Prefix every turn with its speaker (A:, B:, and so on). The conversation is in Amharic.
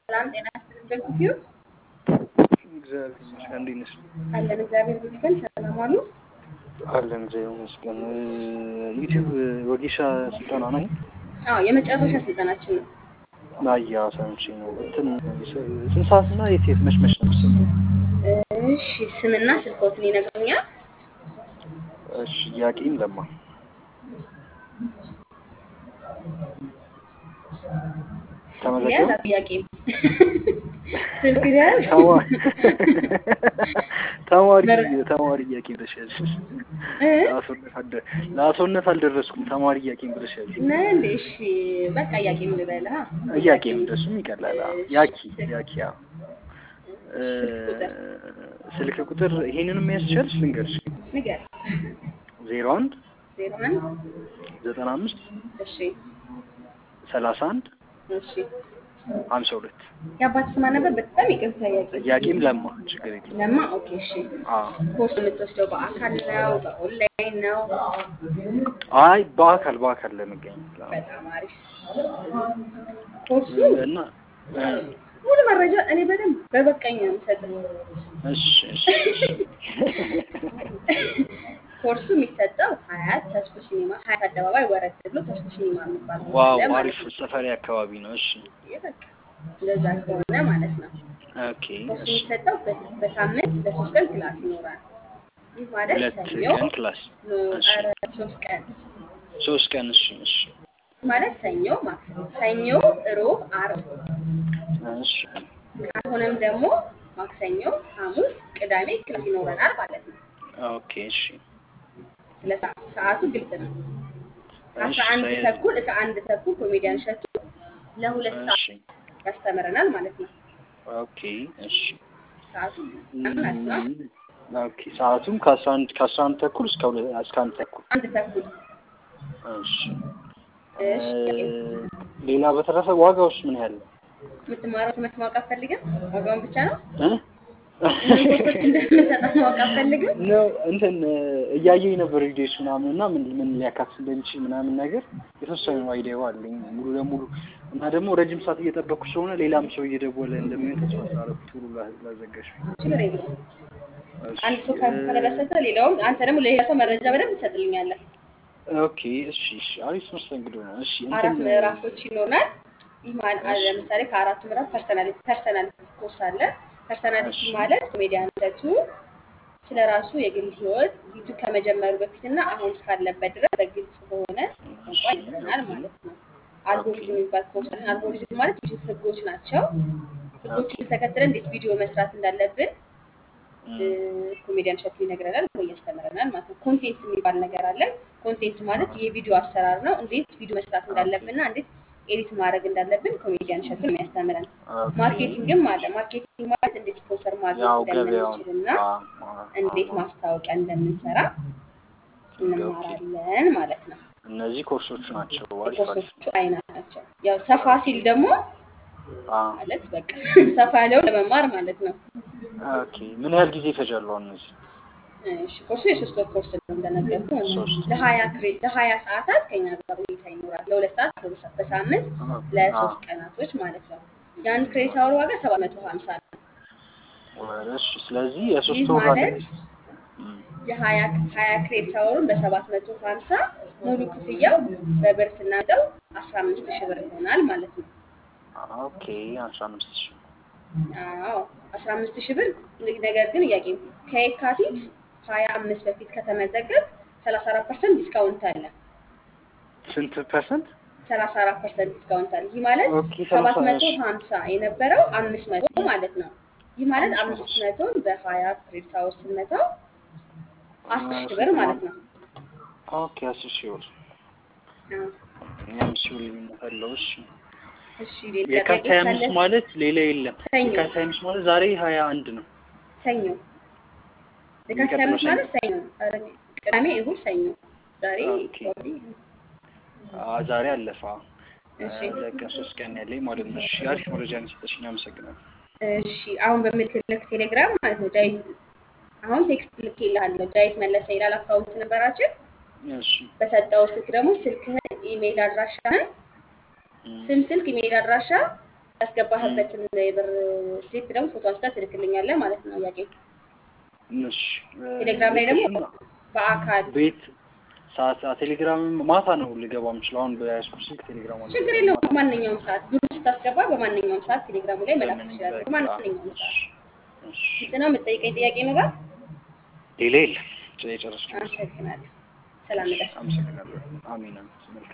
A: ሰላም ጤና ይስጥልኝ። በጊዜው
B: እግዚአብሔር ይመስገን። እንዴት ነሽ?
A: አለን እግዚአብሔር ይመስገን። ሰላም አሉ።
B: አለን እግዚአብሔር ይመስገን። ዩቲዩብ ወጌሻ ስልጠና ነኝ።
A: አዎ የመጨረሻ ስልጠናችን ነው።
B: ናያ ሰምቼ ነው። እንትን ስንት ሰዓት እና የት የት መች መች ነው የምትሰጠው?
A: እሺ ስምና ስልኮትን ይነግሩኛል።
B: እሺ ጥያቄም ለማ ተመዘገብ
A: ያዝ ጥያቄ ስልክ ያዝ
B: ተማሪ ተማሪ
A: መረ-
B: ተማሪ ጥያቄ ብለሻል።
A: እ?
B: ለአስወነት አልደ- ለአስወነት አልደረስኩም። ተማሪ ጥያቄ ብለሻል።
A: ነህ እንዴ? እሺ በቃ ጥያቄ ምን ልበልህ?
B: ጥያቄም እንደሱም ይቀላል። አዎ። ያኪ ያኪ አዎ። እ፣ ስልክ ቁጥር ይሄንንም ያስቻልሽ ልንገርሽ
A: ንገር።
B: ዜሮ አንድ
A: ዜሮ አንድ
B: ዘጠና አምስት
A: እሺ
B: ሰላሳ አንድ
A: እሺ
B: ሀምሳ ሁለት
A: የአባት ስማ ነበር። በጣም ይቅርታ ጥያቄ
B: ጥያቄም ለማ ችግር የለም።
A: ለማ ኦኬ እሺ
B: አዎ።
A: ኮርስ የምትወስደው በአካል ነው በኦንላይን ነው?
B: አይ በአካል በአካል ለመገኘት ነው።
A: በጣም አሪፍ ኮርሱ
B: እና እ፣
A: ሙሉ መረጃ እኔ በደንብ በበቃኝ ነው የምሰጥህ።
B: እሺ እሺ እሺ።
A: ኮርሱ የሚሰጠው ሀያት ተስፎ ሲኒማ ሀያት አደባባይ ወረድ ብሎ ተስፎ ሲኒማ የሚባል ቦታ
B: ዋው
A: አለ ማለት
B: አሪፍ
A: ነው።
B: ሰፈሪ አካባቢ ነው። እሺ
A: በቃ እንደዛ ከሆነ ማለት ነው
B: ኦኬ
A: ኮርሱ
B: እሺ።
A: የሚሰጠው በ- በሳምንት ለሶስት ቀን ክላስ ይኖራል። ይህ ማለት
B: ሁለት
A: ሰኞ
B: ቀን ክላስ
A: ኖ
B: እሺ።
A: ኧረ ሶስት ቀን
B: ሶስት ቀን እሺ እሺ
A: ማለት ሰኞ ማክሰኞ ሰኞ ሮብ አርብ
B: እሺ
A: ካልሆነም ደግሞ ማክሰኞ ሐሙስ ቅዳሜ ክላስ ይኖረናል ማለት ነው።
B: ኦኬ እሺ
A: ስለ ሰዓቱ ሰዓቱ ግልጽ ነው።
B: እሺ
A: ከአስራ አንድ
B: ሳይ-
A: ተኩል እስከ አንድ ተኩል ኮሜዲያን እሸቱ ለሁለት ሰዓት
B: እሺ
A: ያስተምረናል ማለት ነው።
B: ኦኬ እሺ
A: ሰዓቱ ማለት ነው።
B: ኦኬ ሰዓቱም ከአስራ አንድ ከአስራ አንድ ተኩል እስከ ሁለት እስከ አንድ ተኩል
A: አንድ ተኩል
B: እሺ
A: እሺ።
B: እ፣ ሌላ በተረፈ ዋጋውስ ምን ያህል ነው?
A: የምትማረው ትምህርት ማወቅ አትፈልግም? ዋጋውን ብቻ ነው
B: እ?
A: ምን ኮርሶች እንደምንሰጠው ማወቅ አትፈልግም?
B: ነው እንትን እያየኝ ነበር ቪዲዮች ምናምን እና ምን ምን ሊያካትት እንደሚችል ምናምን ነገር የተወሰነ አይዲያው አለኝ ሙሉ ለሙሉ እና ደግሞ ረጅም ሰዓት እየጠበቅኩ ስለሆነ ሌላም ሰው እየደወለ እንደሚሆን ተስፋ ስላደረኩ ቶሎ ላ- ላዘጋሽ
A: ችግር የለውም።
B: እሺ፣
A: አንድ ሰው
B: እ፣
A: ከተደሰተ ሌላውም አንተ ደግሞ ለሌላ ሰው መረጃ በደንብ ትሰጥልኛለህ።
B: ኦኬ እሺ እሺ አሪፍ መስተንግዶ ነው እሺ
A: አራት
B: እንትን
A: ምዕራፎች ይኖራል። ይህ ማለት
B: እሺ።
A: ለምሳሌ ከአራቱ ምዕራፍ ፐርሰናሊቲ ፐርሰናሊቲ ኮርስ አለ። ፐርሰናሊቲ
B: እሺ።
A: ማለት ኮሜዲያን እሸቱ ስለ ራሱ የግል ህይወት ዩቱብ ከመጀመሩ በፊትና አሁን እስካለበት ድረስ በግልጽ በሆነ ቋንቋ ይነግረናል ማለት ነው። አልጎሪዝም የሚባል ኮርስ አለን። አልጎሪዝም ማለት ዩቱብ ህጎች ናቸው። ህጎችን ተከትለን እንዴት ቪዲዮ መስራት እንዳለብን እ፣ ኮሜዲያን እሸቱ ይነግረናል ወይ ያስተምረናል ማለት ነው። ኮንቴንት የሚባል ነገር አለ። ኮንቴንት ማለት የቪዲዮ አሰራር ነው። እንዴት ቪዲዮ መስራት እንዳለብንና እንዴት ኤዲት ማድረግ እንዳለብን ኮሜዲያን እሸቱ ነው የሚያስተምረን።
B: ኦኬ።
A: ማርኬቲንግም አለ። ማርኬቲንግ ማለት እንዴት ስፖንሰር ማግኘት
B: ያው ገበያውን
A: እንደምንችልና
B: አ፣ አ፣
A: እንዴት
B: አ፣
A: ማስታወቂያ እንደምንሰራ እንማራለን ማለት ነው።
B: እነዚህ ኮርሶቹ ናቸው። አሪፍ አሪፍ
A: የኮርሶቹ አይነት ናቸው። ያው ሰፋ ሲል ደግሞ
B: አ፣
A: ማለት በቃ ሰፋ ያለውን ለመማር ማለት ነው።
B: ኦኬ ምን ያህል ጊዜ ይፈጃሉ አሁን እነዚህ?
A: እሺ ኮርሱ የሶስት ወር ኮርስ ነው እንደነገርኩህ።
B: ሶስት
A: ለሀያ ክሬ- ለሀያ ሰዓታት ከኛ ጋር ቆይታ ይኖራል። ለሁለት ሰዓት በሳ- በሳምንት
B: አ፣
A: ለሶስት ቀናቶች ማለት ነው። የአንድ ክሬዲት አወር ዋጋ ሰባት መቶ ሀምሳ ነው።
B: ወደ እሺ ስለዚህ
A: ይህ
B: የሶስት ወር
A: ማለት
B: አለ። እም፣
A: የሀያ ሀያ ክሬዲት አወሩን በሰባት መቶ ሀምሳ ሙሉ ክፍያው በብር ስናጠው አስራ አምስት ሺህ ብር ይሆናል ማለት ነው።
B: ኦኬ አስራ አምስት ሺህ
A: አዎ አስራ አምስት ሺህ ብር ነገር ግን ጥያቄ ከየካቲት ሀያ አምስት በፊት ከተመዘገብ ሰላሳ አራት ፐርሰንት ዲስካውንት አለ።
B: ስንት ፐርሰንት?
A: ሰላሳ አራት ፐርሰንት ዲስካውንት አለ። ይህ ማለት
B: ኦኬ
A: ሰባት
B: ሰላሳ
A: መቶ
B: እሺ
A: ሀምሳ የነበረው አምስት መቶ ማለት ነው። ይህ ማለት
B: አምስት
A: አምስት መቶን በሀያ ክሬዲት አወር ስንመታው አስር ሺህ ብር ማለት ነው።
B: ኦኬ አስር ሺህ ብር
A: አዎ።
B: የአምስት ሺህ ብር ልዩነት አለው። እሺ
A: እሺ ሌላ
B: የካቲት
A: ጥያቄ
B: ሀያ
A: ካለ
B: አምስት ማለት ሌላ የለም።
A: ሰኞ
B: የካቲት ሀያ አምስት ማለት ዛሬ ሀያ አንድ ነው።
A: ሰኞ የካቲት
B: የሚቀጥለው
A: አምስት
B: ሰኞ
A: ማለት ሰኞ ኧረ ቅዳሜ፣ እሑድ፣ ሰኞ ዛሬ
B: ኦኬ
A: ኦልሬዲ
B: አ ዛሬ አለፈ።
A: እሺ
B: ሁለት ቀን ሶስት ቀን ያለኝ ማለት ነው። እሺ አሪፍ መረጃ ነው የሰጠሽኝ፣ አመሰግናለሁ።
A: እሺ አሁን በምልክልክ ቴሌግራም ማለት ነው ዳዊት አሁን ቴክስት ልኬልሃለሁ። ዳዊት መለሰ ይላል አካውንት ነበራችን።
B: እሺ
A: በሰጠው ስልክ ደግሞ ስልክህን፣ ኢሜይል አድራሻህን፣
B: እም፣
A: ስም፣ ስልክ፣ ኢሜይል አድራሻ ያስገባህበትን የብር ስሊፕ ደግሞ ፎቶ አንስታ ትልክልኛለህ ማለት ነው። ጥያቄ
B: እሺ
A: ቴሌግራም ላይ ደግሞ በአካል
B: ቤት ሰዓት ቴሌግራም ማታ ነው ልገባ የምችለው። አሁን በያዝኩት ስልክ ቴሌግራም አለ።
A: ችግር የለውም። በማንኛውም ሰዓት ብር ስታስገባ በማንኛውም ሰዓት ቴሌግራሙ ላይ መላክ
B: በምን
A: ትችላለህ።
B: በቃ
A: በማንኛውም ሰዓት
B: እሺ
A: ግልጽ ነው። የምትጠይቀኝ ጥያቄ ይኖራል?
B: ሌላ የለም። የጨረስኩት።
A: አመሰግናለሁ። ሰላም
B: እሺ
A: ነጋሽ።
B: አመሰግናለሁ። አሚን። መልካም